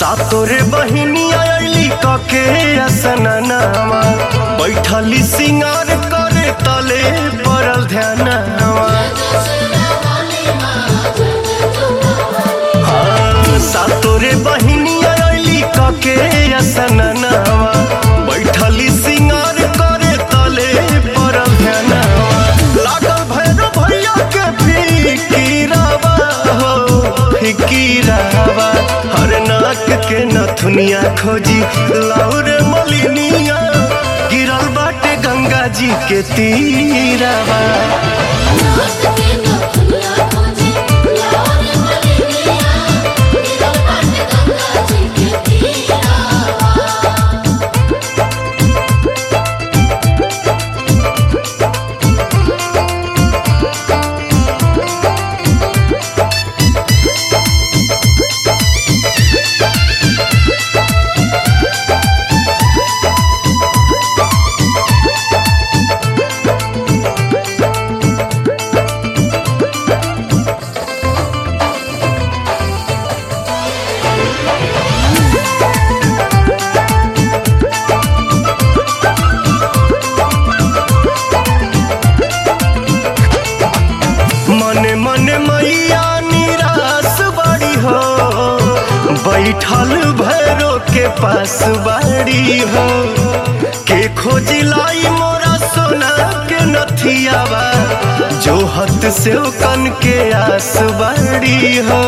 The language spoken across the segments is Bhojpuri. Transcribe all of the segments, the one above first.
सातोरे बहिनिया अली कके असननावा बैठली सिंगार करे तले पड़ल ध्यानवा हाँ, सातोरे बहिनिया अली कके असननावा बैठली सिंगार करे तले पड़ल ध्यानवा लागल भैरव भैया के फिकीरावा हो फिकीरावा हर नाक के नथुनिया खोजी लाउर मलिनिया गिरल बाटे गंगा जी के तीरावा मने मने मैया निराश बड़ी हो बैठल भैरो के पास बाड़ी हो के खोजिलाई मोरा सोना के नथियावा जो हत से कन के आस बाड़ी हो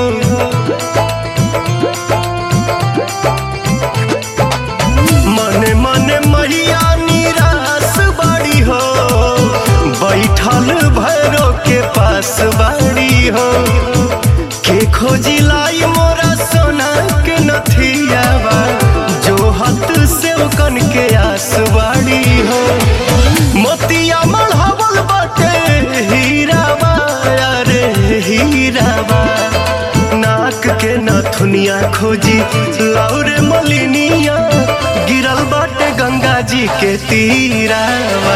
मने मने मैया निराश बड़ी हो बैठल भैरो के पास बाड़ी हो के खोजी लाई मोरा सोना के नथियावा जो हत से कन के आस बाड़ी हो मोतिया मढ़ावल बाटे हीरावा अरे हीरावा नाक के नथुनिया खोजी लौरे मलिनिया गिरल बाटे गंगा जी के तीरावा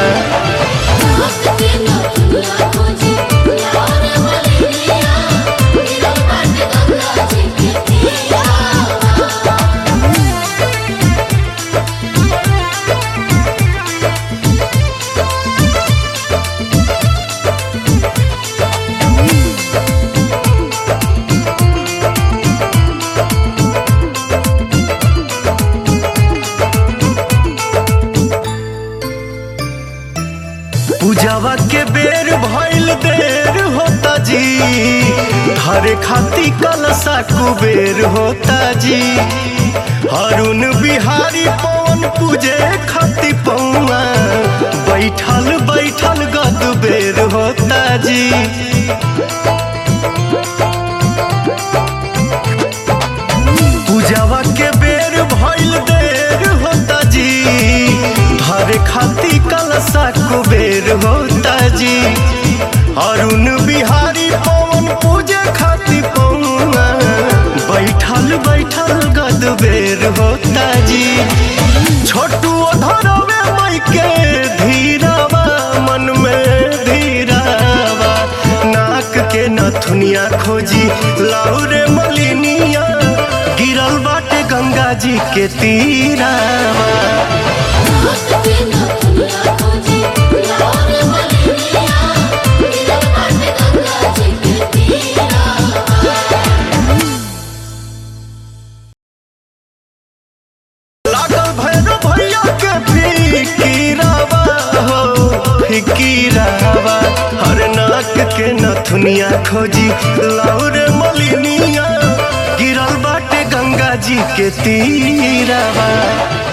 पूजावा के बेर भइल देर होता जी धरे खाती कलसा कुबेर होता जी अरुण बिहारी पवन पूजे खाती पौआ बैठल बैठल गद बेर होता जी पूजावा के बेर भइल देर होता जी धरे खाती कलसा कुबेर होता जी अरुण बिहारी पवन पूजे खाती पौआ बैठल बैठल गद बेर होता जी छोटू धरवे मई के धीरावा मन में धीरावा नाक के नथुनिया खोजी लाउरे मलिनिया गिरल बाटे गंगा जी के तीरावा लागल भैरव भैया के फिकीरावा हो फिकीरावा हर नाक के नथुनिया खोजी लाउरे मलिनिया गिरल बाटे गंगा जी के तीरावा